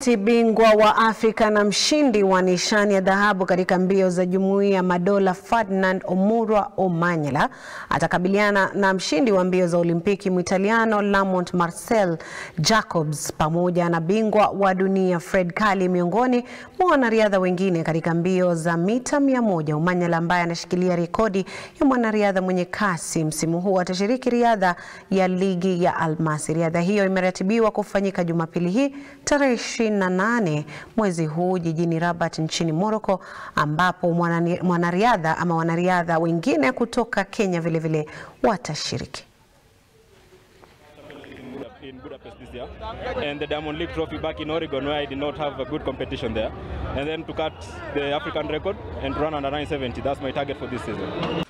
Wakati bingwa wa Afrika na mshindi wa nishani ya dhahabu katika mbio za Jumuiya ya Madola Ferdinand Omurwa Omanyala atakabiliana na mshindi wa mbio za Olimpiki Mwitaliano Lamont Marcel Jacobs pamoja na bingwa wa dunia Fred Kali miongoni mwa wanariadha wengine katika mbio za mita mia moja. Omanyala ambaye anashikilia rekodi ya mwanariadha mwenye kasi msimu huu atashiriki riadha ya ligi ya Almasi. Riadha hiyo imeratibiwa kufanyika Jumapili hii tarehe 28 mwezi huu jijini Rabat nchini Morocco, ambapo mwanariadha ama wanariadha wengine kutoka Kenya vilevile vile watashiriki. in Budapest this year, and the Diamond League Trophy back in Oregon, where I did not have a good competition there, and then to cut the African record and run under 970. That's my target for this season.